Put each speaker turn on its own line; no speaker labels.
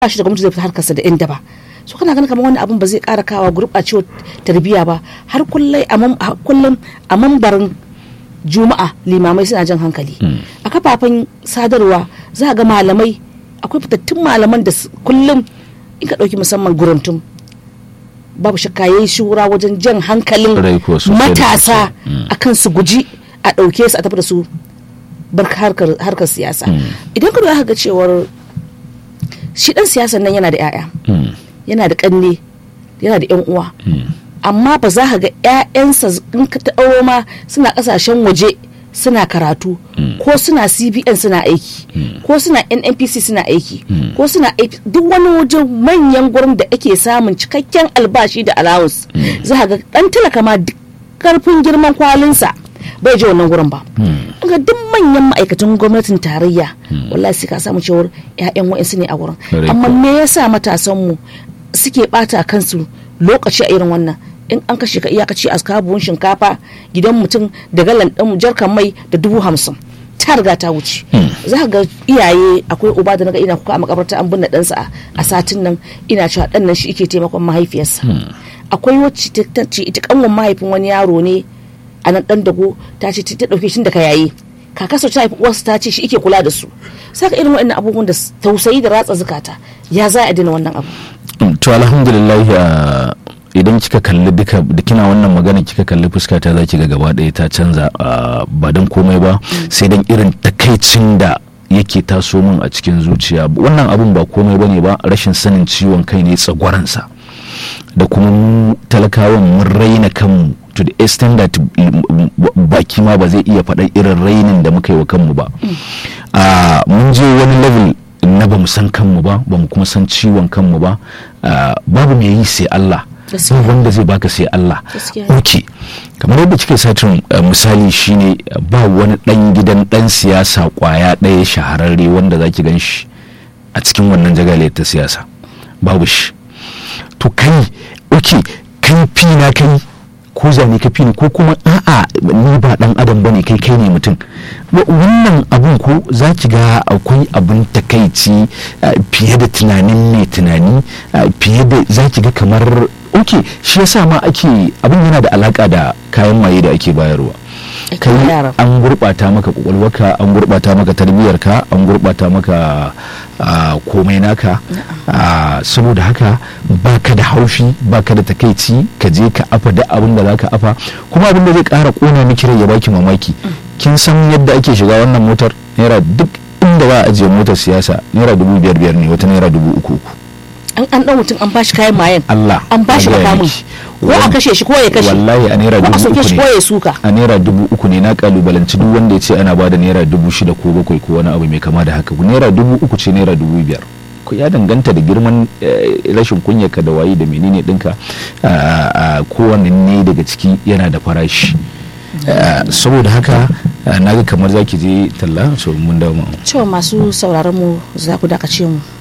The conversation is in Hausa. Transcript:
ba shi da gwamnati zai fita harkarsa da yan daba so kana ganin kamar wani abun ba zai kara kawa gurɓacewar tarbiyya ba har kullum a mambarin juma'a limamai suna jan hankali a kafafen sadarwa za ga malamai akwai fitattun malaman da kullum in ka ɗauki musamman guruntum babu shakka yayi shura wajen jan hankalin matasa akan su guji a ɗauke su a tafi da su bar harkar siyasa idan ka duba ga cewar shi ɗan siyasan nan yana da 'ya'ya yana da ƙanne yana da 'yan uwa amma ba za ka ga 'ya'yansa in ka taɓa ma suna ƙasashen waje suna karatu ko suna cbn suna aiki ko suna nnpc suna aiki ko suna aiki duk wani wajen manyan gurin da ake samun cikakken albashi da allowance za ga dan talaka ma karfin girman kwalinsa bai je wannan gurin ba ga duk manyan ma'aikatan gwamnatin tarayya wallahi sai ka samu cewar 'ya'yan wa'insu ne a wurin amma me yasa matasanmu suke bata kansu lokaci a irin wannan in an kashe ka iyakaci a kabuwan shinkafa gidan mutum da galan ɗin jarkan mai da dubu hamsin ta riga ta wuce za ga iyaye akwai uba da naga ina kuka a makabarta an binne ɗansa a satin nan ina cewa ɗan nan shi ike taimakon mahaifiyarsa akwai wacce ta ce ita kanwan mahaifin wani yaro ne a nan ɗan dago ta ce ta ɗauke shi da ka yayi kakasa ta haifi uwarsa ta ce shi ike kula da su saka irin waɗannan abubuwan da tausayi da ratsa zukata ya za a dina wannan abu
to alhamdulillah idan kika kalli duka da kina wannan magana kika kalli fuska ta za ki ga gaba ɗaya ta canza ba don komai ba sai dan irin takaicin da yake taso min a cikin zuciya wannan abun ba komai bane ba rashin sanin ciwon kai ne tsagwaransa da kuma mu talakawan mun raina kanmu to the extent that baki ma ba zai iya faɗa irin rainin da muka yi wa kanmu ba mun je wani level na ba mu san kanmu ba ba mu kuma san ciwon kanmu ba babu mai yi sai Allah ba wanda zai baka sai Allah ok kamar yadda kika satin misali shine ba wani dan gidan dan siyasa kwaya ɗaya shahararre wanda zaki gan shi a cikin wannan jagaliyar ta siyasa babu shi to kai ok kai fi na kai ko zane ka fi ni ko kuma a'a ni ba dan adam bane kai kai ne mutum wannan abun ko za ki ga akwai abun takaici fiye da tunanin mai tunani fiye da za ki ga kamar ok shi yasa ma ake abin yana da alaka da kayan maye da ake bayarwa kai an gurɓata maka kwakwalwarka an gurɓata maka tarbiyyarka an gurɓata maka komai naka saboda haka baka da haushi baka da takaici ka je ka afa da abin da zaka afa kuma abin da zai ƙara ƙona miki rai ya baki mamaki kin san yadda ake shiga wannan motar naira duk inda za a ajiye motar siyasa naira dubu biyar biyar ne wata naira dubu uku uku
an an dan mutum an bashi kayan mayan
Allah
an bashi makamin ko a kashe shi ko ya kashe
wallahi a naira dubu uku
ne ko ya suka
a naira dubu uku ne na kalubalanci duk wanda ya ce ana bada naira dubu shida ko bakwai ko wani abu mai kama da haka naira dubu uku ce naira dubu biyar ku ya danganta da girman rashin kunyarka da wayi da menene dinka kowanne ne daga ciki yana da farashi saboda haka na ga kamar zaki je talla so mun dawo
cewa masu sauraron mu za ku dakace mu